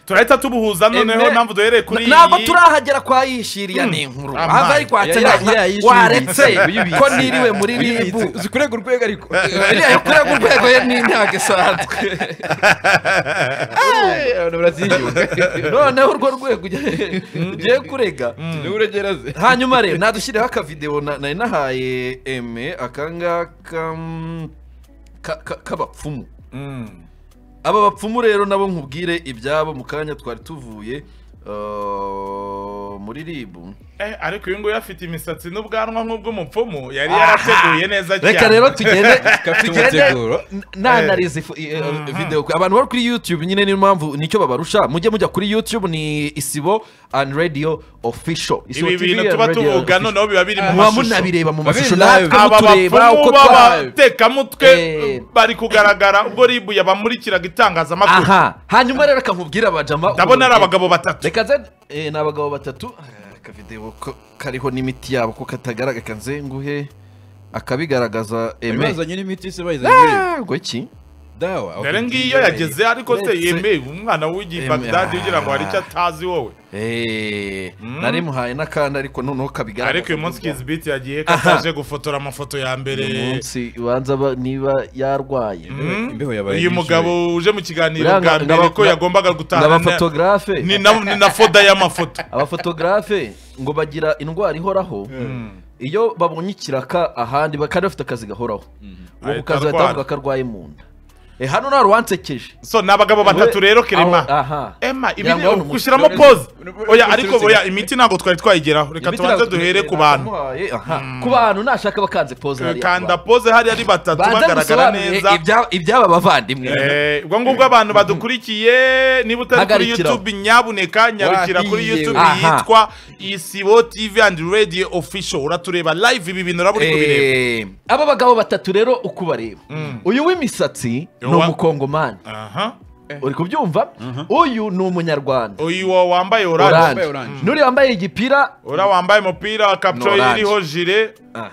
turahita tubuhuza noneho Emere- mpamvu duhereye kuri ntabwo turahagera kwa yishiriya ni inkuru Amayi. ahava ari kwa Oya, Nsabira, iriya- iriya yishiriye. waretse Uyibitse. ko niriwe muri ribu Uyibitse. uzi kurega urwego ariko iriya yo kurega urwego ye ni intego isanzwe noneho urwo rwego ugiye ugiye kurega n'uregereze hanyuma rero nadushyireho akavidewo na- nari nahaye eme akangaka mm, ka- ka- k'abapfumu Mm. aba bapfumu rero nabo nkubwire ibyabo mu kanya twari tuvuye eh, muri ribu Eh, ariko uyu nguyu afite imisatsi n'ubwanwa nk'ubw'umupfumu yari yarateguye neza cyane reka rero tugende tugende umuteguro. nanariza ifu- i- eh, videwo abantu bari kuri youtube nyine niyo mpamvu nicyo babarusha mujye mujya kuri youtube ni isibo and radio official Isibo ibi TV bintu and tuba Radio tuvuga Official. noneho biba biri mu muba mashusho munabireba mu Babiri mashusho live. natwe aba mutureba bapfumu uko twa b'abatekamutwe Eh. bari kugaragara ubwo ribu yabamurikiraga itangazamakuru aha hanyuma rero akamubwira abajama ndabona ari abagabo batatu reka nze eh, ni abagabo batatu Ah, akavidewo ko- kariho n'imiti yabo ko katagaragara kanzenguhe akabigaragaza Bari eme bazanye n'imiti se bayizanye muri Ah, ngo iki dawa dore ngiyo yageze ariko se Uretse- yemeye umwana w'igihe Eme- bagdadi ugira ngo hari icyo Ah. atazi wowe Eh, Mm. nari muhaye n'akandi ariko noneho kabigaragaza ariko uyu munsi kizibiti yagiye ko Aha. ataje gufotora amafoto ya mbere uyu munsi ubanza ba- niba yarwaye Mm. Imbeho yabaye uyu nyinshi. mugabo uje mu kiganiro Uriya bwa nga- mbere ngaba- ko yagombaga gutahana na- n'abafotogarafe ni na ni na foda y'amafoto abafotogarafe ngo bagira indwara ihoraho iyo babonye ikiraka ahandi ba- kandi bafite akazi gahoraho uwo Ahita kazi arwara. bahita bavuga ko arwaye mu nda Eh, hano nta ruwansekeje so ni abagabo batatu rero Aho- kerema aha ema ibi Ngira ngo ni gushyiramo pose oya ariko oya imiti ntabwo twari twayigeraho reka Imiti tubanze ntabwo duhere tuyikeneye, ku bantu nakamuhaye, aha. ku bantu nashaka bakanze pose hariya ku kanda bantu. pose hariya ari batatu banze bagaragara gusobanurire neza ibya- iby'aba bavandimwe Eh, ubwo ngubwo abantu badukurikiye niba utari kuri Hagarikiraho. youtube nyabuneka nyarukira kuri Wahiyewe. youtube Aha. yitwa isibo tv and radio official uratureba live ibi bintu uraba uri kubireba Eh, aba bagabo batatu rero uko ubareba uyu w'imisatsi ni Uwa- umukongomani aha uri kubyumva uyu ni umunyarwanda uyu wo wambaye oranje oranje oranje. n'uriya wambaye igipira ura wambaye umupira wa Ni kapitoli oranje. iriho jire aha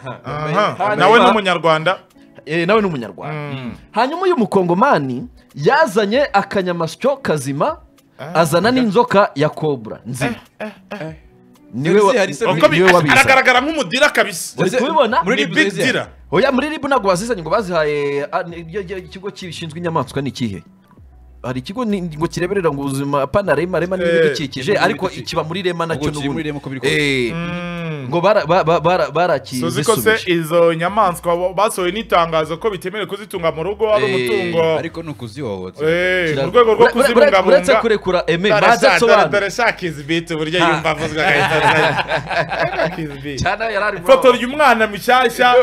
Hanyuma- nawe ni umunyarwanda eh, nawe ni umunyarwanda hanyuma uyu mukongomani yazanye akanyamasyo kazima azana n'inzoka ya kobra nzima niwe wa- Hari se- Uko bi- niwe wabizanye aragaragara nk'umudira kabisa uri kubibona Muri ni Libu big zeze. dira oya muri ribu ntabwo bazizanye ngo bazihaye ah, ni- iryo- iryo- ikigo gishinzwe inyamaswa ni ikihe hari ikigo ni- ngo kireberera ngo ubuzima pana rema rema Eh, n'ibidukikije ibidukikije. ariko kiba muri rema nacyo Ubwo kiri muri Rema uko biri kose. Eh, Mm. ngo bara- ba- ba- bara- suzi ko se barakizisubije izo nyamaswa bo- basohoye n'itangazo ko bitemewe kuzitunga mu rugo ari Eh, umutungo ariko ni ukuzihohotera Eh, mu Kira- rwego rwo Ure- ure- ure- uretse kuzibungabunga kurekura eme baze asobanura dore sha kizibiti uburyo yumva avuzwe agahita kizibiti cyane yari ari muri abo- fotora uyu mwana mushyashya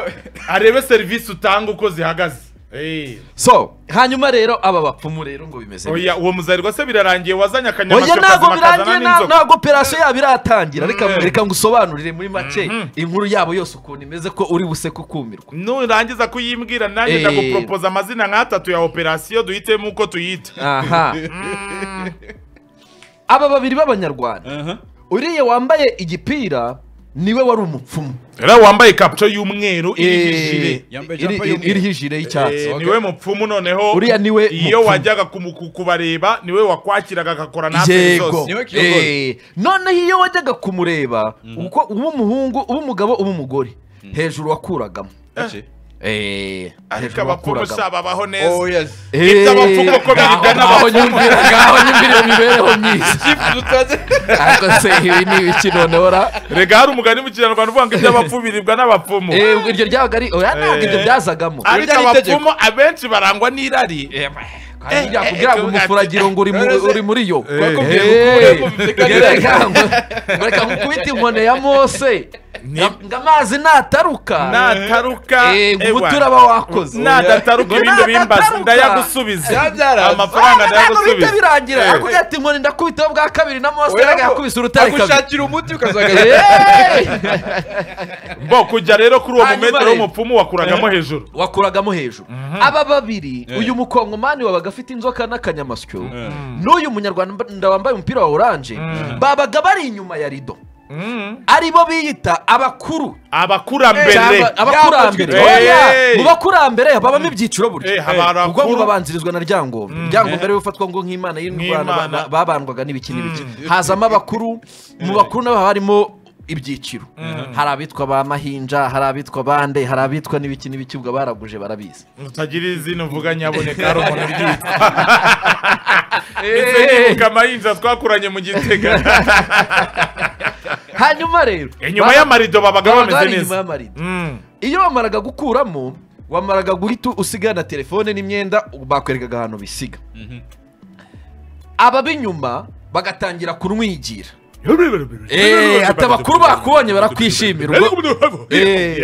arebe serivisi utanga uko zihagaze Eh. so hanyuma rero aba bapfumu rero ngo bimeze neza oya uwo muzarigwa se birarangiye wazanye oya akanyamasyo ntabwo kazima birangiye kazana nta- n'inzoka ntabwo operasiyo yabo iratangira reka Mm. reka ngusobanurire muri make inkuru yabo yose ukuntu imeze ko uri buse kukumirwa nurangiza kuyimbwira nanjye Eh. ndaguporopoza amazina nk'atatu ya operasiyo duhitemo uko tuyita aha aba babiri b'abanyarwanda uriya wambaye igipira niwe wari umupfumu rero wambaye kapuco y'umweru iriho ijire Yambaye iri- jampa iri- y'umweru. iriho ijire y'icyatsi Eh, niwe mupfumu noneho Uriya niwe iyo mupfumu. wajyaga kumu- ku- kubareba niwe wakwakiraga agakora natwe yego zose Niwe kiyogoza. Eh, noneho iyo wajyaga kumureba uko uba umuhungu uba umugabo uba umugore hejuru wakuragamo Eh, ariko hejuru abapfumu wakuragamo. sha babaho neza yes Ibyo abapfumu uko biribwa ngaho n'abapfumu. nyumvira ngaho nyumvira iyo mibereho myiza ariko se ibi ni ibiki noneho ra rega hari umugani mu kinyarwanda uvuga ngo iby'abapfumu biribwa n'abapfumu Eh, ubwo iryo ryabaga ari oya ntabwo ibyo Eh. byazagamo ariko Ibyo ni itegeko. abapfumu abenshi barangwa n'irari kandi eh, byakubwira ngo eh, umufuragiro ngo uri mu- uri muri yo Bakubwiye ngo Eh, ukuremo bivuze ko ari irari. reka ngo- ngo reka nkukubite inkoni ya mose nga- ngo amazi nataruka nataruka Eh, ngo ewa. umuturaba wakoze nadataruka Ngo ibindi bimbaza nadataruka. ndayagusubiza Byabyaranze. amafaranga ntabwo bihita ndayagusubiza birangira Eh. yakubwira ati inkoni ndakubitaho bwa kabiri na mose reka yakubise urutare kabiri agushakira umuti ukazagaruka Eh! bo kujya rero kuri uwo Hanyuma mumetero rero. w'umupfumu wakuragamo hejuru wakuragamo hejuru aba babiri uyu mukongomani wabaga afite inzoka n'akanyamasyo n'uyu munyarwanda wambaye umupira wa oranje babaga bari inyuma ya rido aribo biyita abakuru abakurambere cyangwa abakurambere Hey! oya mu bakurambere habamo ibyiciro Hey, burya haba abakuru. ubwo babanzirizwa na ryangombe ryangombe rero bifatwa ngo nk'imana y'indwara ba- Nk'imana. ba- babandwaga n'ibiki n'ibiki hazamo abakuru mu bakuru nabo haba harimo ibyiciro hari abitwa ba mahinja hari abitwa bande hari abitwa n'ibiki n'ibiki ubwo baraguje barabizi utagira izina uvuga nyaboneka hari umuntu ubyitwa ndetse nibuka amayinja twakuranye mu gitega hanyuma rero inyuma ba- y'amarido babaga bameze babaga bari inyuma neza y'amarido Mm. iyo wamaraga gukuramo wamaraga guhita usigana telefone n'imyenda bakwerekaga ahantu bisiga abab'inyuma bagatangira kunwigira Eh, ati abakuru bakubonye barakwishimira ubwo- Eh.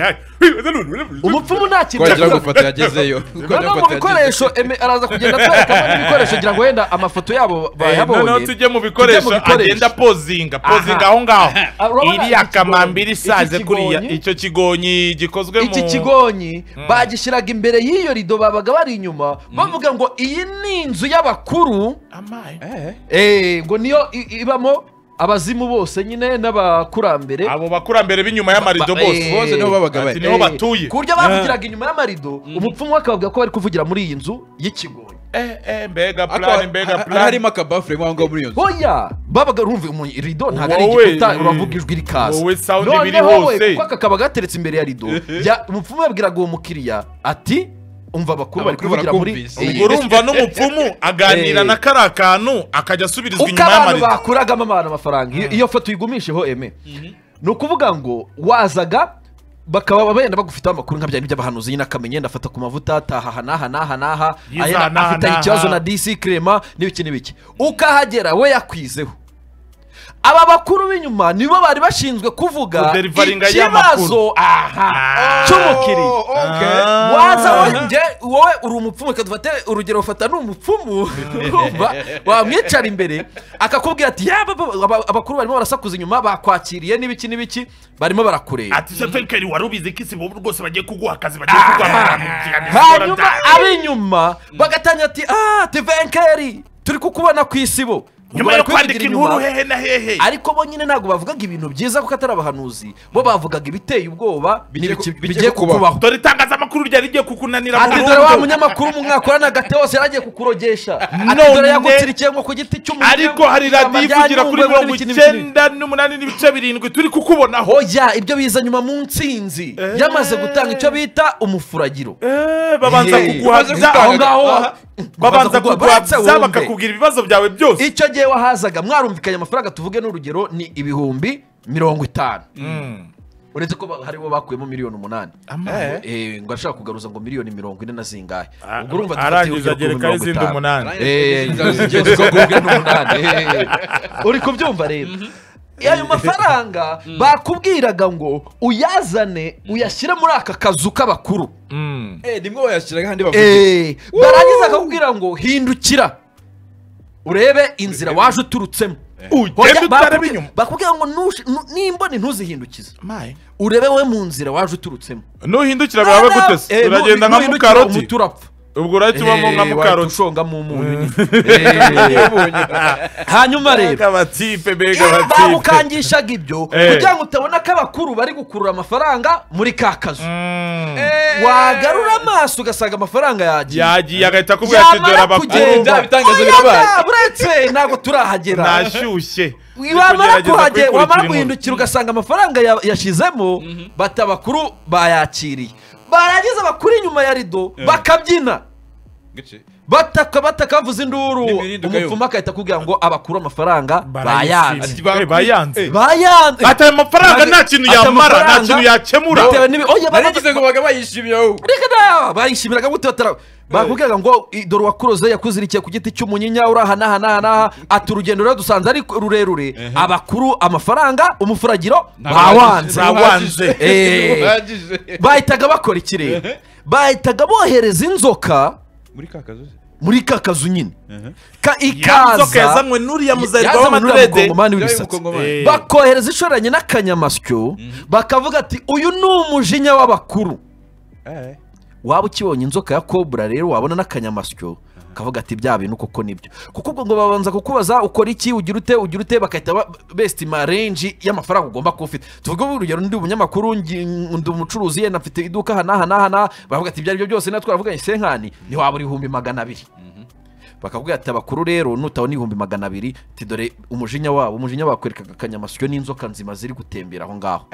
umupfumu nta kintu Twagira yakoze. gufata yagezeyo. noneho mu bikoresho eme- araza kugenda atwerekamo n'ibikoresho kugira ngo wenda amafoto yabo Eh, noneho bayabonye tujye mu bikoresho bikoresho. agenda pozinga pozinga Aha. aho ngaho Ah, urabona iriya iki kamambiri kigonyi? isaze Iki kuriya kigonyi? icyo kigonyi gikozwe mu iki kigonyi bagishyiraga imbere y'iyo rido babaga bari inyuma bavuga ngo iyi ni inzu y'abakuru Amaye. Eh, ngo niyo i- ibamo abazimu bose nyine n'abakurambere abo bakurambere b'inyuma y'amarido Ba- bose eh, Bose nibo babaga Ati bari. niho Eh, batuye ku buryo bavugiraga inyuma y'amarido umupfumu we akavuga ko bari kuvugira muri iyi nzu y'ikigonyi Eh, eh, mbega Ariko plan ha- mbega ha- plan harimo akabafure mo aho ngaho muri iyo nzu. oya babaga rumva mu rido ntabwo ari Wowe, igikuta eh, uravuga ijwi rikaza wowe sound Noneho ibiri we, hose. kuko akakaba gateretse imbere ya rido ya- umupfumu yabwiraga uwo mukiriya ati umva abakuru bari Abakuru kuvugira muri barakumvise." iyi ubwo urumva n'umupfumu aganira Eh. na kariya kantu akajya asubirizwa uko inyuma abantu y'amarido bakuragamo abantu amafaranga iyo iyo foto uyigumisheho eme ni ukuvuga ngo wazaga bakaba benda bagufiteho amakuru nka bya bindi by'abahanuzi nyine akamenya yenda afata ku mavuta ataha aha n'aha n'aha n'aha Yiza ayenda aha n'aha afite n'aha. ikibazo na disi kirema n'ibiki n'ibiki ukahagera we yakwizeho aba bakuru b'inyuma nibo bari bashinzwe kuvuga Kuderivaringa y'amakuru. ikibazo aha cy'umukiriya Oh, okay. Ah. waza wongeye wowe uri umupfumu reka dufate urugero ufata ni umupfumu urumva wamwicara imbere akakubwira ati yaba abakuru barimo barasakuza inyuma bakwakiriye n'ibiki n'ibiki barimo barakureba ati se fekeri wari ubizi ko isi bobu rwose bagiye kuguha akazi bagiye kuguhamagara mu hanyuma ab'inyuma bagatangira ati ah tevenkeri turi kukubona ku isibo nyuma yo kwandika inkuru hehe na hehe ariko bo nyine ntabwo bavugaga ibintu byiza kuko atari abahanuzi bo bavugaga ibiteye ubwoba Bigiye n'ibiki- ku- bigiye bigiye kukubaho. kukubaho dore itangazamakuru ryari rigiye kukunanira ati dore wa burundu munyamakuru mu mwaka uranagate wose yaragiye kukurogesha ati None- dore yagutirikiye nko ku giti cy'umuntu ariko hari radiyo ivugira kuri mirongo icyenda n'umunani n'ibice birindwi turi kukubonaho oya ibyo biza nyuma mu ntsinzi yamaze gutanga icyo bita umufuragiro Eh, babanza Eh, babanza kuguhabya aho kugutanga- ngaho Aha. babanza kuguhabya kuguhabya bakakubwira ibibazo byawe byose icyo gihe wahazaga mwarumvikanye amafaranga tuvuge n'urugero ni ibihumbi mirongo itanu uretse ko ba- haribo bakuyemo miliyoni umunani Amaye. Eh, ngo arashaka kugaruza ngo miliyoni mirongo ine na zingahe Ah, ubwo urumva dufatiye arangiza urugero ku agerekaho mirongo izindi itanu. umunani Eh, Inzira ubwo ngubwo ni umunani. Eh, uri kubyumva rero ayo mafaranga bakubwiraga ngo uyazane uyashyire muri aka kazu k'abakuru Mm. Eh, nimwe wayashyiraga ahandi bavugira. Eh, barangiza bakakubwira ngo hindukira urebe inzira waje uturutsemo Hoya, ugenda bakubwi- utareba inyuma. bakubwira ngo nush- nu- nimba ntuzihindukize Amaye. urebe we mu nzira waje uturutsemo nuhindukira birabe gute se Eh, nu- uragenda nka nuhindukira mukaroti umuti urapfa ubwo urahita ubamo nka Eh, wahita mukaroti ushongamo umunyu nyine. Eh, hanyuma rero abatipe mbega abatipe bamukangishaga ibyo Eh. kugira ngo utabona ko abakuru bari gukurura amafaranga muri ka kazu Mm. wagarura amaso ugasanga amafaranga yagiye yagiye agahita akubwira ati dore yamara abakuru kugenda ibitangazo oya, birabaye. da, buretse ntabwo turahagera nashyushye wamara kuhagera guhindukira wamara guhindukira ugasanga amafaranga ya- yashizemo bati abakuru bayakiriye barangiza abakuru inyuma ya rido bakabyina Gici. bataka bataka bavuza induru N'imirinduka yo. umupfumu agahita akubwira ngo abakuru amafaranga bayanze bayanze bayanze bayanze ati ayo mafaranga nta kintu Ati yamara nta amafaranga, kintu yakemura bitewe n'ibi oya Nari baba- ngize ngo baga bayishimira wowe. Reka da, bayishimiraga gute batara bakubwiraga ngo "I- dore uwakuroze yakuzirikiye ku giti cy'umunyinya uri aha n'aha n'aha n'aha ati urugendo rero dusanze ari rurerure abakuru amafaranga umufuragiro bawanze bawanze. Eh. Bahagije. bahitaga bakora iki rero bahitaga bohereza inzoka muri ka kazu se? muri ka kazu nyine Ka- yanzoka ikaza yazanywe n'uriya muzayirwa yazanywe n'uriya w'amadrede mukongomani Yabaye w'ibisatsi umukongomani. Eh. bakohereza ishoranye n'akanyamasyo bakavuga ati uyu ni umujinya w'abakuru Eh. waba ukibonye inzoka ya kobra rero wabona n'akanyamasyo akavuga ati bya bintu koko nibyo kuko ubwo ngo babanza kukubaza ukora iki ugira ute ugira ute bagahita ba- besiti marenji y'amafaranga ugomba kuba ufite tuvuge urugero ndi umunyamakuru ngi- ndi umucuruzi yenda mfite iduka aha n'aha n'aha n'aha baravuga ati ibyo ari byo byose natwe twavuganye senkani ntiwabura ibihumbi magana abiri bakakubwira ati abakuru rero nutabona ibihumbi magana abiri ati dore umujinya wabo umujinya wakwerekaga akanyamasyo n'inzoka nzima ziri gutembera aho ngaho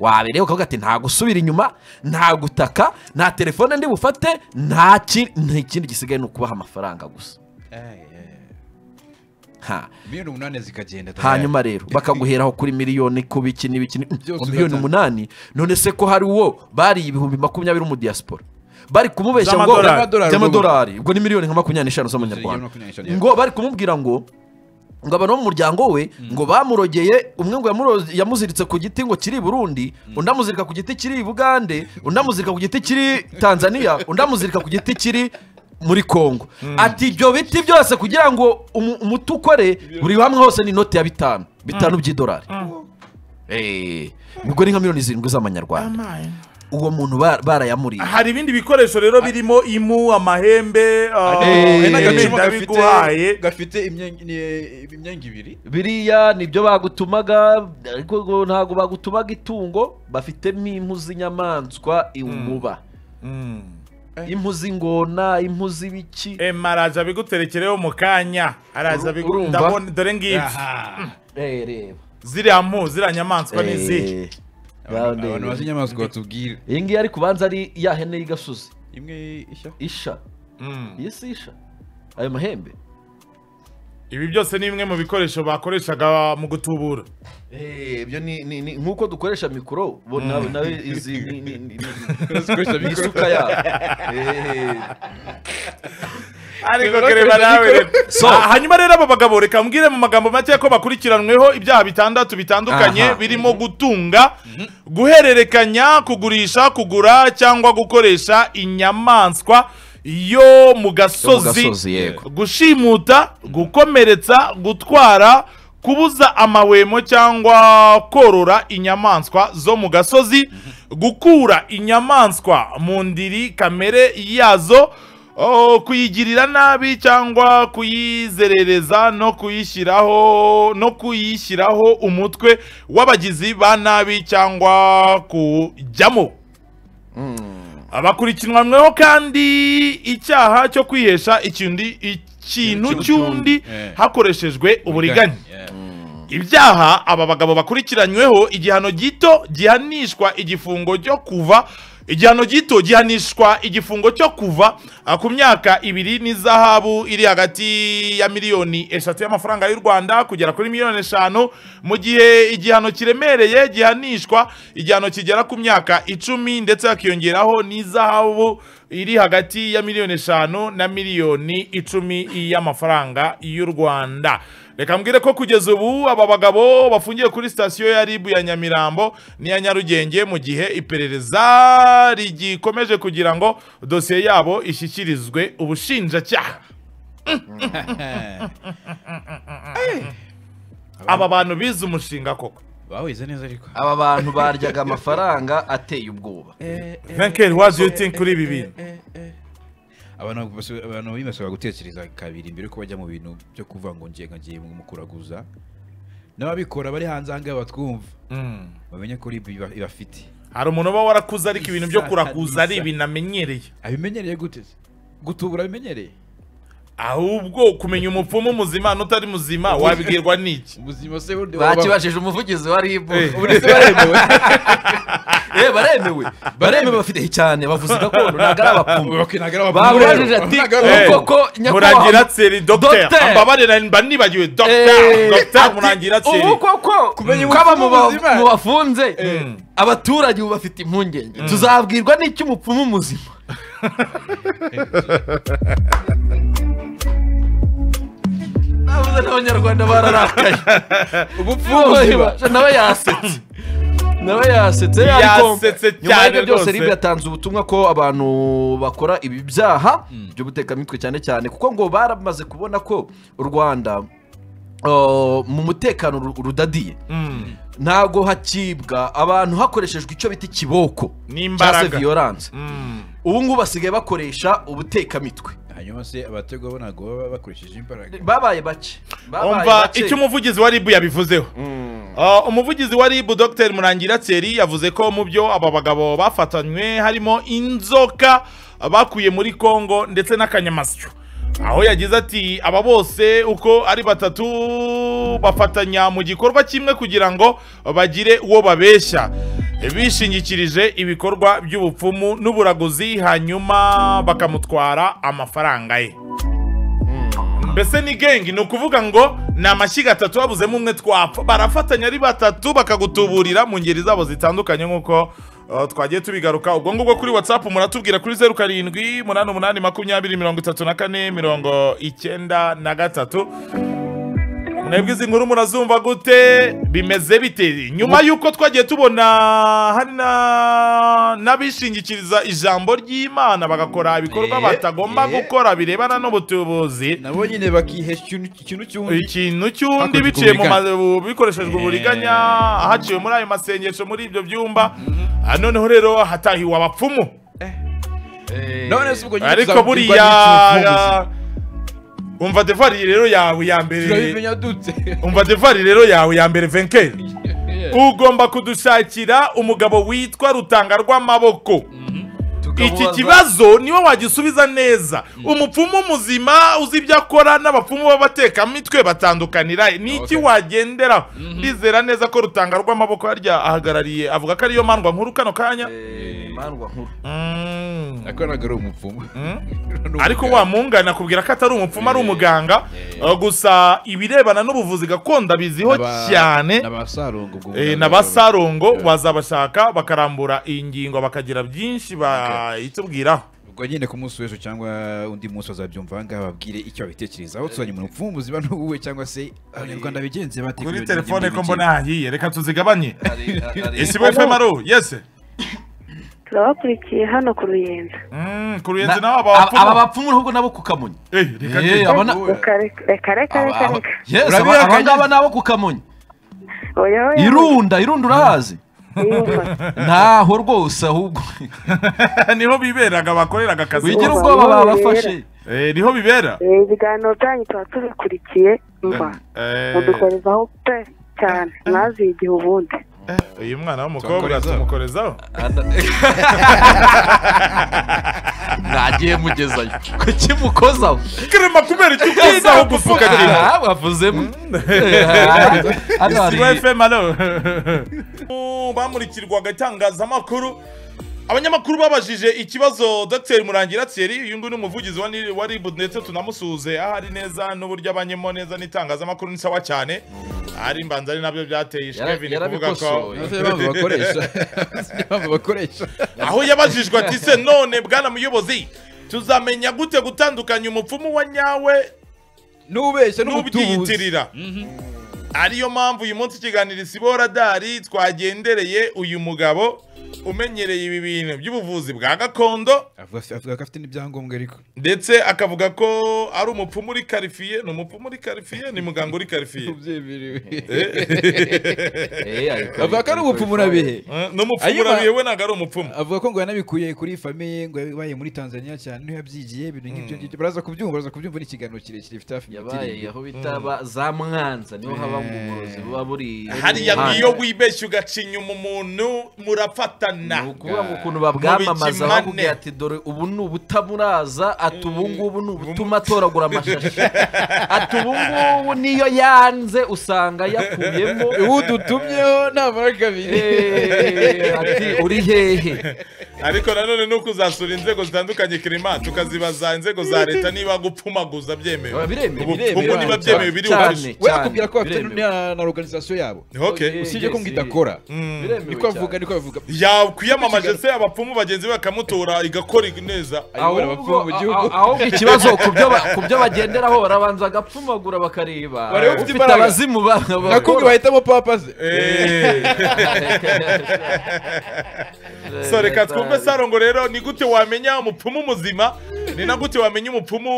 wabereye ukavuga ati nta gusubira inyuma nta gutaka nta telefone ndi bufate nta ki- nta kindi gisigaye ni ukubaha amafaranga gusa ha miliyoni umunani zikagenda hanyuma rero bakaguheraho kuri miliyoni ku biki n'ibiki ni- Byose ngo miliyoni ugatanga. umunani none se ko hari uwo bariye ibihumbi makumyabiri mu diaspora bari kumubeshya ngo Z'amadolari. by'amadolari ubwo ni miliyoni nka makumyabiri n'eshanu z'amanyarwanda ngo bari kumubwira ngo ngo abantu bo mu muryango we ngo bamurogeye umwe ngo yamuro- yamuziritse ku giti ngo kiri i burundi undi amuzirika ku giti kiri i bugande undi amuzirika ku giti kiri i tanzania undi amuzirika ku giti kiri muri kongo ati ibyo biti byose kugira ngo umu- umuti ukore buri hamwe hose ni inoti ya bitanu bitanu by'idolari Eh, ubwo ni nka miliyoni zirindwi z'amanyarwanda uwo muntu ba- barayamuriye hari ibindi bikoresho rero birimo imu amahembe uh, Eh, n'agacuma kabiguhaye gafite imyenge- ni- imyenge ibiri biriya nibyo bagutumaga ariko ngo ntabwo bagutumaga itungo bafitemo impu z'inyamaswa umuba impu z'ingona impu z'ibiki ema araza abiguterekereho mu kanya araza Uru- abigu- urumva? ndabona dore ngibyo Aha. Eh, reba ziriya mpu ziriya nyamaswa ni izihe Eh, abantu reba. abantu bazi inyamaswa batubwire iyi ngiyi ariko ubanza ari ya hene y'igasozi imwe ishya isha Mm. iyi si isha ayo mahembe ibi byose ni bimwe mu bikoresho bakoreshaga mu gutubura Eh, ibyo ni ni- ni- nk'uko dukoresha mikoro bo nawe nawe izi ni- ni- ni- ni- Zikoresha ni mikoro. isuka yabo Eh, ariko Rero kereba bakoresha nawe mikoro. rero. Ah, hanyuma rero abo bagabo reka mbwire mu magambo make ko bakurikiranweho ibyaha bitandatu bitandukanye Aha. birimo gutunga guhererekanya kugurisha kugura cyangwa gukoresha inyamaswa yo mu gasozi gasozi, yego. gushimuta gukomeretsa gutwara kubuza amahwemo cyangwa korora inyamaswa zo mu gasozi gukura inyamaswa mu ndiri kamere yazo o, kuyigirira nabi cyangwa kuyizerereza no kuyishyiraho no kuyishyiraho umutwe w'abagizi ba nabi cyangwa kujyamo abakurikiranweho kandi icyaha cyo kwihesha icyundi ikintu cy'undi Eh. hakoreshejwe uburiganya Yeah. ibyaha aba bagabo bakurikiranyweho igihano gito gihanishwa igifungo cyo kuva igihano gito gihanishwa igifungo cyo kuva ah, ku myaka ibiri n'izahabu iri hagati ya miliyoni eshatu y'amafaranga y'u rwanda kugera kuri miliyoni eshanu mu gihe igihano kiremereye gihanishwa igihano kigera ku myaka icumi ndetse hakiyongeraho n'izahabu iri hagati ya miliyoni eshanu na miliyoni icumi y'amafaranga y'u rwanda reka mbwire ko kugeza ubu aba bagabo bafungiye kuri sitasiyo ya ribu ya nyamirambo n'iya nyarugenge mu gihe iperereza rigikomeje kugira ngo dosiye yabo ishyikirizwe ubushinjacyaha aba bantu bize umushinga koko bawize neza ariko aba bantu baryaga amafaranga ateye ubwoba venkeri wazi iyo utinki kuri ibi bintu abantu basi- abantu bibasaba gutekereza kabiri mbere yuko bajya mu bintu byo kuvuga ngo ngiye nkagiye mu kuraguza n'ababikora bari hanze aha ngaha batwumva Mm. bamenye ko ribu iba- ibafite hari umuntu uba warakuze ariko ibintu byo Bisa, kurakuza ari bisa. ibintu amenyereye abimenyereye gute se? gutubura abimenyereye ahubwo kumenya umupfumu muzima n'utari muzima wabibwirwa n'iki ubuzima se bundi waba- bakibajije umuvugizi wa ribu ubundi se baremewe Eh, baremewe baremewe bafite cyane bavuze gakondo ntabwo ari abapfumu Okay, ntabwo ari abapfumu babajije rero. ati Ntabwo ari Eh, "Ni abapfumu." koko muragira tseri dogiteri Docteur. ambabarira mba nibagiwe Eh, dogiteri dogiteri ati, muragira tseri ubu koko Kumenya ko aba umupfumu mu ba- muzima. mu bafunze abaturage ubu bafite impungenge tuzabwirwa n'icyo umupfumu muzima navuze n'abanyarwanda bararakaye ubupfumu nawe yasetse nawe yasetse Yasetse nyuma cyane y'ibyo byose rwose. rib yatanze ubutumwa ko abantu bakora ibi byaha by'ubutekamitwe cyane cyane kuko ngo baramaze kubona ko u rwanda uh, mu mutekano ru- rudadiye Mm. ntabwo hakibwa abantu hakoreshejwe icyo bita ikiboko N'imbaraga. cyangwa se viyorance Mm. ubu ngubu basigaye bakoresha ubutekamitwe hanyuma se abatego bo ntabwo baba bakoresheje imbaraga babaye bake babaye umva bake. icyo umuvugizi wa ribu yabivuzeho Uh, umuvugizi wa ribu dr murangira thierry yavuze ko mu byo aba bagabo bafatanywe harimo inzoka bakuye muri congo ndetse n'akanyamasyo aho yagize ati aba bose uko ari batatu bafatanya mu gikorwa kimwe kugira ngo bagire uwo babeshya bishingikirije ibikorwa by'ubupfumu n'uburaguzi hanyuma bakamutwara amafaranga ye mbese ni gengi ni ukuvuga ngo ni amashyiga atatu babuzemo umwe twapfa barafatanya ari batatu bakagutuburira mu ngeri zabo zitandukanye nk'uko uh, twagiye tubigaruka ubwo ngubwo kuri watsapu muratubwira kuri zeru karindwi umunani umunani makumyabiri mirongo itatu na kane mirongo icyenda na gatatu mwebwe izi nkuru murazumva gute bimeze bite nyuma y'uko twagiye tubona hari na- n'abishingikiriza ijambo ry'imana bagakora ibikorwa Eh, batagomba eh. gukora birebana n'ubutubuzi nabo nyine bakiha ikintu ikintu cy'undi ikintu cy'undi Hakurikijwe biciye mu uburiganya. ma- bikoreshejwe Eh. uburiganya haciwe muri ayo masengesho muri ibyo byumba Ah, noneho rero hatahiwe abapfumu Eh, none se ubwo nyine ariko tuzabwirwa n'iki buriya umva devari rero yawe ya muvuzi? mbere turabimenya dute umva devari rero yawe ya mbere venkeri ugomba kudushakira umugabo witwa rutanga rw'amaboko tukamubaza- iki kibazo niwe wagisubiza neza umupfumu muzima uzi ibyo akora n'abapfumu b'abatekamitwe batandukanira niki Okay. wagenderaho ndizera neza ko rutanga rw'amaboko harya ahagarariye avuga ko ariyo mandwa nkuru kano kanya Eh, imandwa nkuru Mm. akoraga ari umupfumu ariko wa mungana akubwira ko atari umupfumu ari umuganga uh, gusa ibirebana n'ubuvuzi gakondo abiziho cyane n'abasarungu ubwo Eh, bwa- na ba Sarongo Yeah. wazabashaka bakarambura iyi ngingo bakagira byinshi bayitubwiraho ubwo nyine ku munsi w'ejo cyangwa undi munsi bazabyumva ahangaha babwire icyo babitekerezaho tuzanye umuntu upfumu buzima n'ubuwe cyangwa se abanyarwanda bigenze bateguye kuri ibintu telefone ko by'imikino. mbona yahiye reka tuzigabanye Hari- hari- isibo fm aro yese turabakurikiye hano ku ruyenzi Mm, ku Na- ruyenzi nawe aba aba- aba bapfumu bapfumu n'ubwo nabo kukamonyi Eh, reka Eh, njye. abona- Wowe. Ukare- reka reka Aba- reka aba- reka Yes, aba- Urabihakanye? aba ngaba nabo kukamonyi oya oya irunda irunda urahazi yumva ntaho rwose ahubwo niho biberaga bakoreraga akazi wigira ubwoba babafashe Eh, niho bibera Eh, ibiganiro byanyu tuba tubikurikiye mba Eh, mudukorezaho pe cyane mwazigihe ubundi uyu mwana w'umukobwa Tumukorezaho. tumukorezaho ntagiye mugezayo kuki mukozaho kirema kubera icyo ukozaho gufuka kintu Ah, wavuzemo Hano hari- isibo fm aro bamurikirwaga itangazamakuru abanyamakuru babajije ikibazo dr murangira thierry uyu nguyu ni umuvugizi wa Nil- wa rib ndetse tunamusuhuze ahari neza n'uburyo abanyemo neza n'itangazamakuru ni sawa cyane ari mbanza ari nabyo byateye Yara- ishwevini kuvuga ko yarabikosoye. None se impamvu bakoresha impamvu bakoresha aho yabajijwe ati se none bwana muyobozi tuzamenya gute gutandukanya umupfumu wa nyawe n'ubeshya n'ubutubuzi n'ubyiyitirira ariyo mpamvu uyu munsi ikiganiro isibo radari twagendereye uyu mugabo umenyereye ibi bintu by'ubuvuzi bwa gakondo avuga avuga ko afite n'ibyangombwa ariko ndetse akavuga ko ari umupfumu uri karifiye ni umupfumu uri karifiye ni muganga uri karifiye ubyemerewe Eh, ariko- avuga ko ari umupfumu urabihe Eh, ni umupfumu Ayuma- urabiye we ntabwo ari umupfumu avuga ko ngo yanabikuye kuri famiye ngo yabaye muri tanzania cyane niyo yabyigiye ibintu nk'ibyo ngibyo baraza kubyumva baraza kubyumva ni ikiganiro kirekire gifite hafi minota yabaye irindwi aho bita ba- za mwanza niho haba ngo uburozi buba buri hariya Mwanza. ngiyo wibeshye ugacinya umuntu ni murafatana ukuvuga ngo ukuntu babwamamaza Mu bakubwira bikimane. ati dore ubu ni ubutamuraza ati ubu ngubu ni ubutuma atoragura amashashi ati ubu ngubu niyo yanze usanga yakuyemo ubu dutumyeho ntamara kabiri Eh, ati uri hehe ariko nanone ni ukuzasura inzego zitandukanye kirima tukazibaza inzego za leta niba gupfumaguza byemewe Biba biremewe, Ubu- biremewe, ubu niba cyane, byemewe biri cyane. ubashe we cyane, akubwira ko bafite biremewe. na- na organization yabo Okay. Yes, usibye ko ngo yes. idakora Mm. Biremewe niko avuga cyane. niko avuga yakwiyamamaje se abapfumu bagenzi be bakamutora igakora neza ayobora abapfumu mu a- a- gihugu ahubwo ikibazo ku byo ba- ku byo bagenderaho barabanza agapfumagura bakareba Bareba ufite ufite imbaraga. abazimu ba- bakora. nakubwi bahitamo papa ze so reka twumve sarongo rero ni gute wamenya umupfumu muzima ni na gute wamenya umupfumu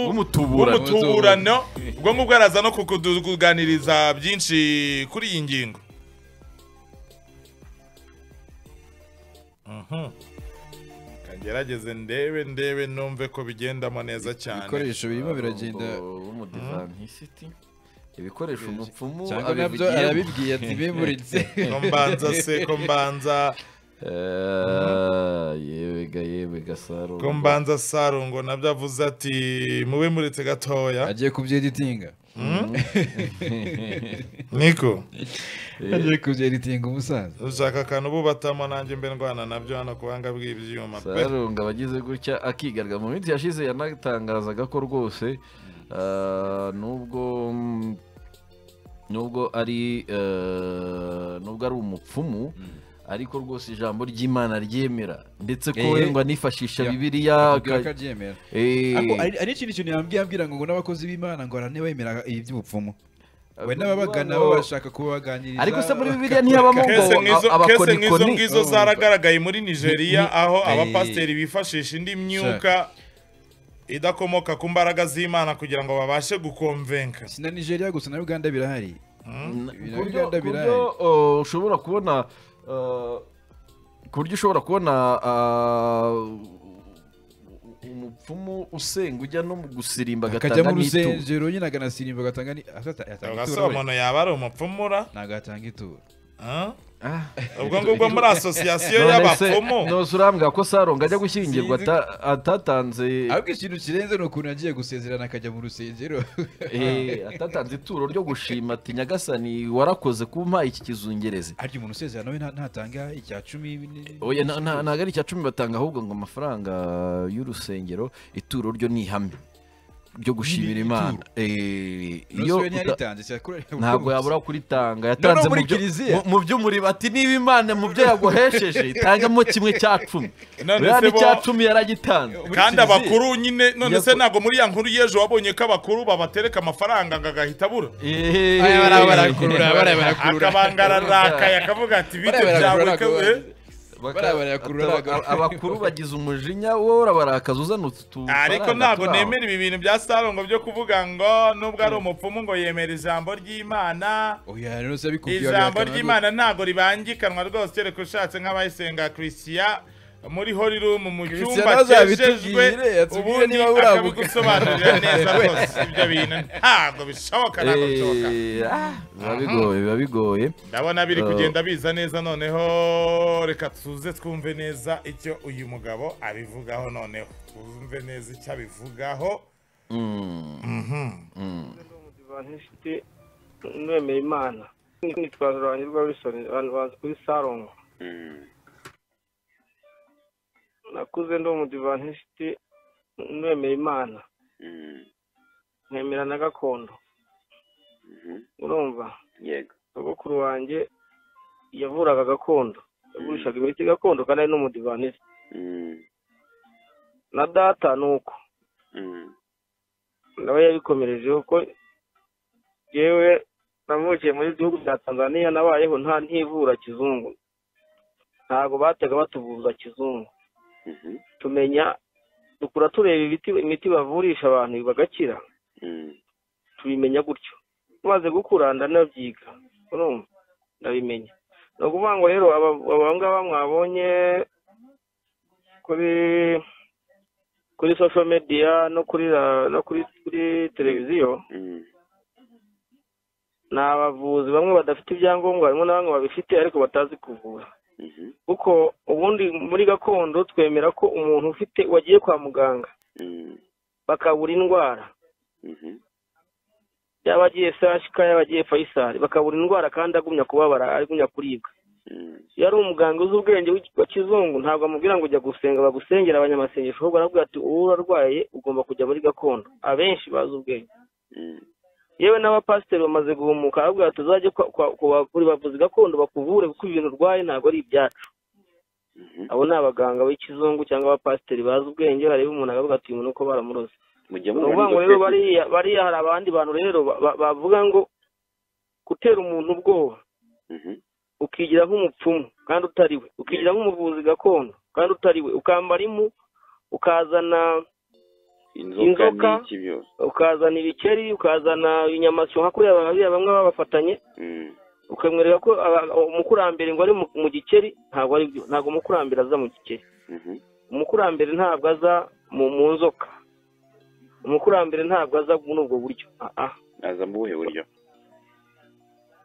W'umutuburano. w'umutuburano ubwo ngubwo araza no kukuganiriza byinshi kuri iyi ngingo Mhm. ngerageze ndebe ndebe numve ko bigendamo neza cyane ibikoresho birimo biragenda w'umudivantisisti ibikoresho umupfumu cyangwa nabyo abivugiyemo. arabibwiye ati bimuritse ko mbanza se ko mbanza Eh, yebega yebega saro ko mbanza sarungo nabyo avuze ati mube muretse gatoya agiye kubyeditinga niko agiye kubyeditinga umusaza ushaka akantu bubatamo nanjye mbe ndwana nabyo hano ku buhanga bw'ibyuma pe sarunga abagize gutya akigaragara mu minsi yashize yanatangazaga ko rwose eh, nubwo mm, nubwo ari eh, nubwo ari umupfumu ariko rwose ijambo ry'imana ryemera ndetse ko Eh, wenda nifashisha ya- bibiliya akubwira ko aka- abyemera Eh, Ariko hari- hari ikindi kintu yambwiye ambwira ngo ngo n'abakozi b'imana ngo baranabemera iby'ubupfumu we n'ababagana bo bashaka kuba baganiriza ariko se muri bibiliya ntihabamo ngo kese nk'izo a- kese nk'izo abakonikoni ngizo Oh. zaragaragaye muri nigeria Ni- aho Eh. abapasiteri bifashisha indi myuka idakomoka ku mbaraga z'imana kugira ngo babashe gukomvenka si na nigeria gusa na uganda birahari N- Ibintu ku buryo- bigenda ku buryo birahari. uh, ushobora kubona uh, ku buryo ushobora kubona uh, umupfumu usenga ujya no mu gusirimba akajya agatanga mu n'ituro rusengero nyine aganasirimba agatanga ni- asata- yatanga ugase ituro we. umuntu yaba ari umupfumura ntabwo yatanga ituro ah? Ah, ubwo ngubwo muri asosiyasiyo none se y'abapfumu nose urambwira ko saronga ajya gushyingirwa Sinzi- ata- atatanze ahubwo ikintu kirenze ni ukuntu yagiye gusezerana akajya mu rusengero eh, atatanze ituro ryo gushima ati nyagasani warakoze kumpa iki kizungereze harya umuntu usezerana we nta- ntatanga icya cumi ni- oya nta- nta- ntabwo ari icya cumi batanga ahubwo ngo amafaranga y'urusengero ituro ryo ni ihame ryo gushimira Ni imana ituro. Eh, iyo Nonse uta- we ntiyaritanze cyakora- ntabwo yabura kuritanga yatanze muri mu byo- kiliziya. mu- mu byo muri bati niba imana mu byo yaguhesheje itangamo kimwe cya cumi None buriya se bo- n'icya cumi yaragitanze Muri kandi Kiliziya. abakuru nyine none se Yako- ntabwo muri ya nkuru y'ejo wabonye ko abakuru babatereka amafaranga ngo agahita abura Eh, Aya bariya barakurura, bariya barakurura. akabangara arakaye akavuga ati bityo Bariya byawe ko- barakurura, eh?" baka- bariya barakurura, ataba- barakurura. abakuru bagize umujinya wowe urabarakaza uzana utu ariko faranga ntabwo turi aho. nemera ibi bintu bya sarongo byo kuvuga ngo nubwo ari umupfumu ngo yemera ijambo ry'imana oya rero se abikubwiye ijambo abihakana ry'imana ntabwo ribangikanwa rwose kereka ushatse nk'abayisenga christian muri horirumu mu Christian cyumba cyejejwe azabitubwire, atubwire ubundi niba urabuka. akabidusobanurira neza rwose ibyo bintu ntabwo bishoboka ntabwo bishoboka Eh, ah, biba bigoye biba bigoye ndabona biri Eh. kugenda biza neza noneho reka tuze twumve neza icyo uyu mugabo abivugaho noneho twumve neza icyo abivugaho bantishite mwemeye imana nitwa rurangirwa wilson abantu bazi kuri sarongo nakuze ndi umudivantishite mwemeye imana nkemera na gakondo urumva yego sogokuru wanjye yavuraga gakondo yagurishaga imiti gakondo kandi ari n'umudivantisite Mm, na data ni uko mm, nawe yabikomerejeho ko yewe navukiye muri gihugu cya tanzania nabayeho nta ntivura kizungu ntabwo batega batuvuza kizungu mhm, tumenya dukura tureba ibiti imiti bavurisha abantu bagakira mm, tubimenya gutyo tumaze gukura ndanabyiga urumva ndabimenya ni ukuvuga ngo rero aba- aba ngaba mwabonye kuri kuri social media no kuri ra- no kuri kuri televiziyo mm, ni abavuzi bamwe badafite ibyangombwa harimo na bamwe babifite ariko batazi kuvura mhm, kuko ubundi muri gakondo twemera ko umuntu ufite wagiye kwa muganga mm, bakabura indwara mhm, yaba agiye sashika yaba agiye fayisari bakabura indwara kandi agumya kubabara agumya kuribwa mm, iyo ari umuganga uzi ubwenge wa kizungu ntabwo amubwira ngo ujya gusenga bagusengera abanyamasengesho ahubwo arabwira ati uwo urarwaye ugomba kujya muri gakondo abenshi bazi ubwenge mm, yewe n'abapasiteri bamaze guhumuka arabwira ati uzajye kwa- kwa- kwa- kuri bavuzi gakondo bakuvure kuko ibintu urwaye ntabwo ari ibyacu mhm. abo ni abaganga b'ikizungu cyangwa abapasiteri bazi ubwenge bareba umuntu akavuga ati uyu muntu uko baramuroze mujya ni mubona ukuvuga ngo rero inzoka ebyiri? bariya bariya hari abandi bantu rero ba- ba- bavuga ngo gutera umuntu ubwoba Mhm, ukigira nk'umupfumu kandi utari we ukigira nk'umuvuzi gakondo kandi utari we ukambara impu ukazana inzoka Inzoka. n'iki byose ukazana ibikeri ukazana inyamasyo nka kuriya bariya bamwe baba bafatanye Mm, ukamwereka ko aba- umukurambere ngo ari mu- mu gikeri ntabwo ari byo ntabwo umukurambere aza mu gikeri mhm, umukurambere ntabwo aza mu mu nzoka umukurambere ntabwo aza muri ubwo buryo Ah, ah. aza mu buhe buryo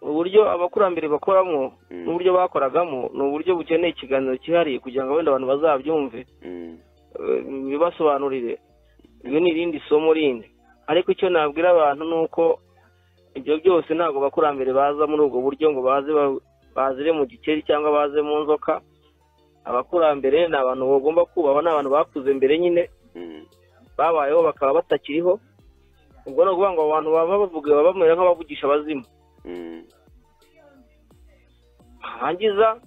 uburyo abakurambere bakoramo Mm, n'uburyo bakoragamo ni uburyo bukeneye ikiganiro cyihariye kugira ngo wenda abantu bazabyumve mm, eh, bibasobanurire iyo ni irindi somo rindi ariko icyo nabwira abantu ni uko ibyo byose ntabwo abakurambere baza muri ubwo buryo ngo baze ba- bazire mu gikeri cyangwa baze mu nzoka abakurambere ni abantu bagomba kubaho ni abantu bakuze mbere nyine mm, babayeho bakaba batakiriho ubwo ni ukuvuga ngo abo bantu baba bavuga baba bamera nk'abavugisha abazimu mm, yarangiza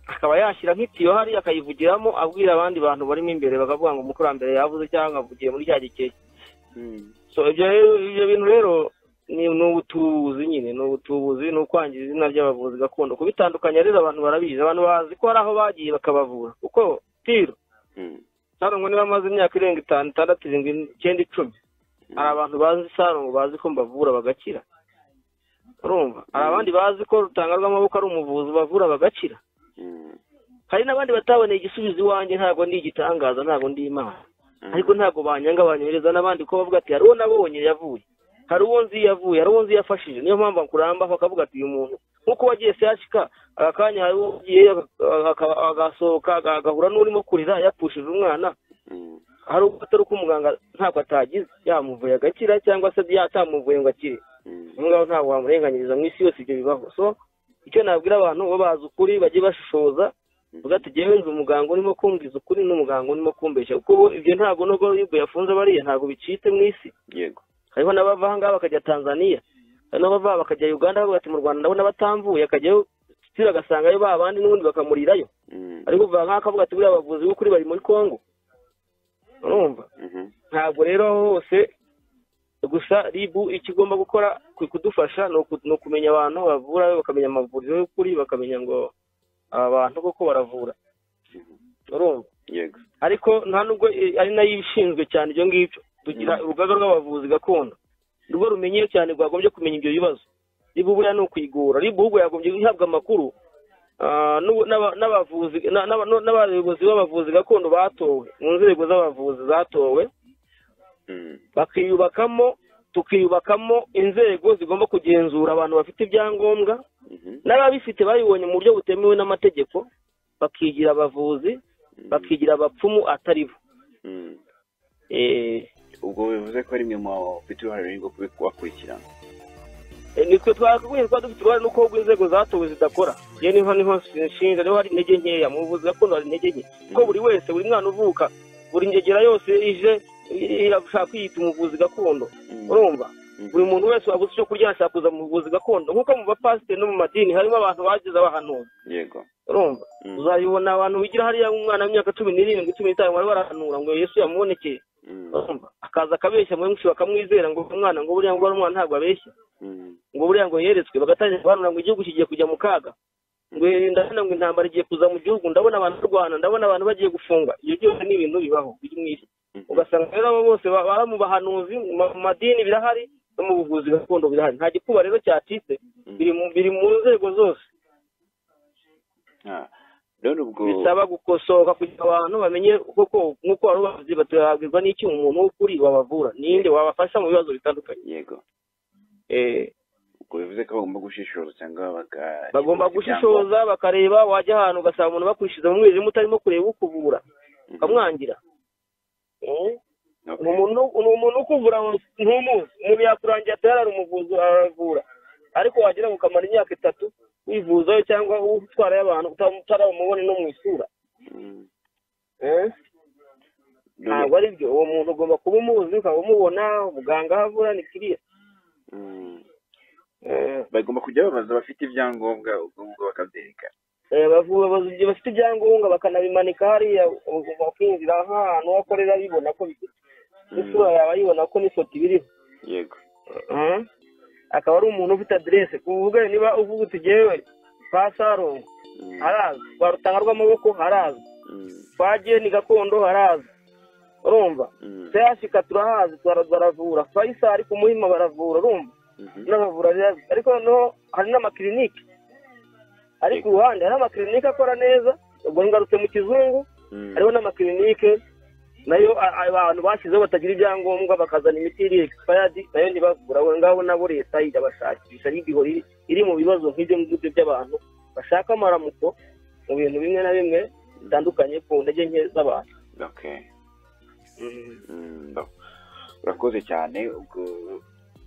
akaba yashyira nk'itiyo hari akayivugiramo abwira abandi bantu barimo imbere bakavuga ngo umukurambere yavuze cyangwa avugiye muri cya gikeye mm, so ibyo rero ibyo bintu rero ni ni ubutubuzi nyine ni ubutubuzi ni ukwangiza izina ry'abavuzi gakondo kubitandukanya rero abantu barabizi abantu bazi ko hari aho bagiye bakabavura kuko tiro mm, sarongo niba amaze imyaka irenga itanu itandatu irindwi icyenda icumi hari abantu bazi sarongo bazi ko mbavura bagakira urumva hari abandi bazi ko rutanga rw'amaboko ari umuvuzi bavura bagakira mm, hari n'abandi bataboneye igisubizo iwanjye ntabwo ndi igitangaza ntabwo ndi imana mm, ariko ntabwo banyanga banyohereza n'abandi kuko bavuga ati hari uwo nabonye yavuye hari uwo nzi yavuye hari uwo nzi yafashije niyo mpamvu akurambaho akavuga ati uyu muntu nk'uko wagiye sehashika aka kanya hari uwo ugiye aka- agasohoka aga- agahura n'urimo kurira yapushije umwana mm, hari ubwo atari uko umuganga ntabwo atagize yamuvuye agakira cyangwa se yatamuvuye ngo akire mm, ubu ngaho ntabwo wamurenganyiriza mu isi yose ibyo bibaho so icyo nabwira abantu bo bazi ukuri bajye bashishoza uvuga ati jyewe nzi umuganga urimo kumbwiza ukuri n'umuganga urimo kumbeshya kuko bo ibyo ntabwo nubwo yubu yafunze bariya ntabwo bicitse mu isi yego hariho n'abava ahangaha bakajya Tanzania hari n'abava bakajya Uganda bavuga ati mu Rwanda ndabona batamvuye akajyayo sitira agasangayo ba bandi n'ubundi bakamurirayo mm, ariko uvuga nk'aho akavuga ati buriya abavuzi b'ukuri bari muri Congo urumva mhm, ntabwo rero aho hose gusa ribu icyo igomba gukora ku kudufasha ni uku- ni ukumenya abantu bavura bakamenya amavuriro y'ukuri bakamenya ngo aba bantu koko baravura urumva yego ariko nta nubwo i- ari nayo ishinzwe cyane ibyo ngibyo tugira urugaga rw'abavuzi gakondo nirwo rumenyewe cyane rwagombye kumenya ibyo bibazo ribu buriya ni ukuyigura ribu ahubwo yagombye guhabwa amakuru ah, n'ubu- n'aba- n'abavuzi na- n'aba- n'abayobozi b'abavuzi gakondo batowe mu nzego z'abavuzi zatowe mm, bakiyubakamo tukiyubakamo inzego zigomba kugenzura abantu bafite ibyangombwa mhm, n'ababifite babibonye mu buryo butemewe n'amategeko bakigira abavuzi mm, bakigira abapfumu atari bo mm. Eh, ubwo bivuze ko ari mwe mufite uruhare runini rwo kubakurikirana eh, nitwe twakagombye kuba dufite uruhare nuko ahubwo inzego zatowe zidakora iyo niho niho nshinga niho hari intege nkeya mu buvuzi gakondo hari intege nke kuko buri wese buri mwana uvuka buri ngegera yose ije i- irashaka kwiyita umuvuzi gakondo Mm, urumva mm, buri muntu wese wabuze icyo kurya yashaka kuza mu buvuzi gakondo nk'uko mu bapasiteri no mu madini harimo abantu bageze abahanuzi yego urumva Mm, uzabibona abantu bigira hariya umwana w'imyaka cumi n'irindwi cumi n'itanu bari barahanura ngo yesu yamubonekeye mm, urumva akaza akabeshya muri mwinshi bakamwizera ngo uyu mwana ngo buriya ngo uwo mwana ntabwo abeshya mm, ngo buriya ngo yeretswe bagatangira guhanura ngo igihugu kigiye kujya mu kaga ngo ndabona ngo intambara igiye kuza mu gihugu ndabona abantu barwana ndabona abantu bagiye gufungwa ibyo byose ni ibintu bibaho biri mu isi mhm, ugasanga rero abo bose ba- baba mu bahanuzi mu ma- mu madini birahari no mu buvuzi gakondo birahari nta gikuba rero cyacitse mm. biri mu biri mu nzego zose Ah, none ubwo bisaba gukosoka kugira abantu bamenye koko nk'uko wari ubavuze batabwirwa n'iki umuntu w'ukuri wabavura ninde wabafasha mu bibazo bitandukanye yego Eh, ubwo bivuze ko bagomba gushishoza cyangwa baka bagomba gushishoza bakareba wajya ahantu ugasanga umuntu bakwishyuza mu mwijima utarimo kureba ukuvura Mhm, ukamwangira Eh, okay. ni umuntu ni umuntu ukuvura ntumuzi umuntu yakurangira atari ari umuvuzi aravura ariko wagira ngo ukamara imyaka itatu wivuzayo cyangwa utwarayo abantu utaramubone no mu isura Mm, Eh? none- ntabwo ari byo uwo muntu ugomba kuba umuzi ukaba umubona umuganga aho avura ni kiriya mm, Eh, bagomba kujya babaza abafite ibyangombwa ubwo ngubwo bakabyerekana eh, bavu- bavuza igihe bafite ibyangombwa bakanabimika hariya u- bakinjira nk'ahantu aho akorera bibona ko bifite n'isura yaba yibona ko n'ifoto ibiriho yego Mhm. akaba ari umuntu ufite aderese kuvuga niba uvuga uti jyewe kwa sarongo Mm, harazwi kwa rutanga rw'amaboko harazwi mm, kwa geni gakondo harazwi urumva mm, sehashika turahazi tura- baravura fayisari ku muhima baravura urumva mhm, n'abavura rero- ariko noneho hari n'amakirinike ari ku ruhande hari amakirinike akora neza ubwo ngarutse mu kizungu hariho n'amakirinike nayo a- a- abantu bashyizeho batagira ibyangombwa bakazana imiti iri expired nayo ntibavura aho ngaho nabo leta ijya bashakisha ariko ihora iri- iri mu bibazo nk'ibyo ngibyo by'abantu bashaka amaramuko mu bintu bimwe na bimwe bitandukanye ku ntege nke z'abantu okay Mm, no. urakoze cyane ubwo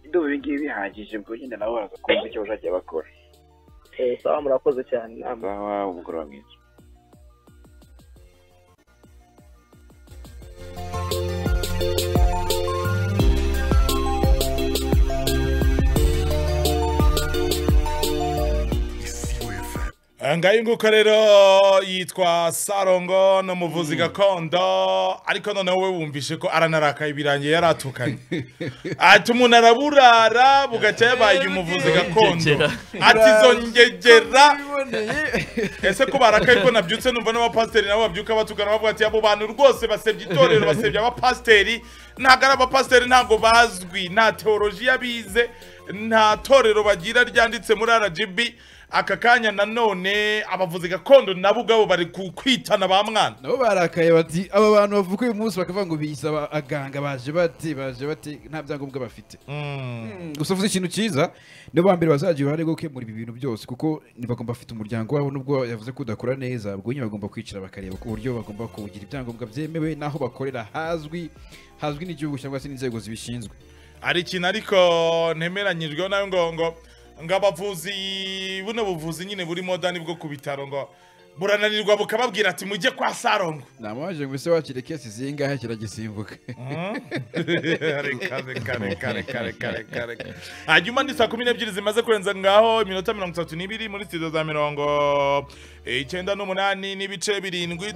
ndumva ibi ngibi bihagije ubwo nyine nabo baraza kumva icyo bazajya bakora Eh, sawa murakoze cyane inama sawa umugoroba mwiza ngayo nguko rero yitwa sarongo ni umuvuzi gakondo ariko noneho we wumvishe ko aranarakaye birangiye yaratukanye ati umuntu araburara bugacya yabaye umuvuzi gakondo Ngegera. ati izo ngegera Biboneye. ese ko barakaye ko nabyutse numva n'abapasiteri nabo babyuka batugana bavuga ati abo bantu rwose basebya itorero basebya abapasiteri ntabwo ari abapasiteri ntabwo bazwi nta teolojiya bize nta torero bagira ryanditse muri rgb aka kanya nanone abavuzi gakondo nabo ubwabo bari ku- kwitana ba mwana nabo barakaye bati aba bantu bavuga uyu munsi bakavuga ngo biyisaba aganga baje bati baje bati nta byangombwa bafite gusa uvuze ikintu cyiza nibo ba mbere bazagira uruhare rwo gukemura ibi bintu byose kuko ni- bagomba bafite umuryango wabo nubwo yavuze ko udakora neza ubwo nyine bagomba kwicara bakareba ku buryo bagomba kuwugira ibyangombwa byemewe n'aho bakorera hazwi hazwi n'igihugu cyangwa se n'inzego zibishinzwe hari ikintu ariko ntemeranyijweho nawe ngo ngo ngo abavuzi buno buvuzi nyine buri modani bwo ku bitaro ngo burananirwa bukababwira ati mujye kwa sarongo ntamubaje ngo ese wakire kesi zingahe kiragisimbuka reka reka reka reka reka reka reka hanyuma ni saa kumi n'ebyiri zimaze kurenza ngaho iminota mirongo itatu n'ibiri muri studio za mirongo icyenda n'umunani n'ibice birindwi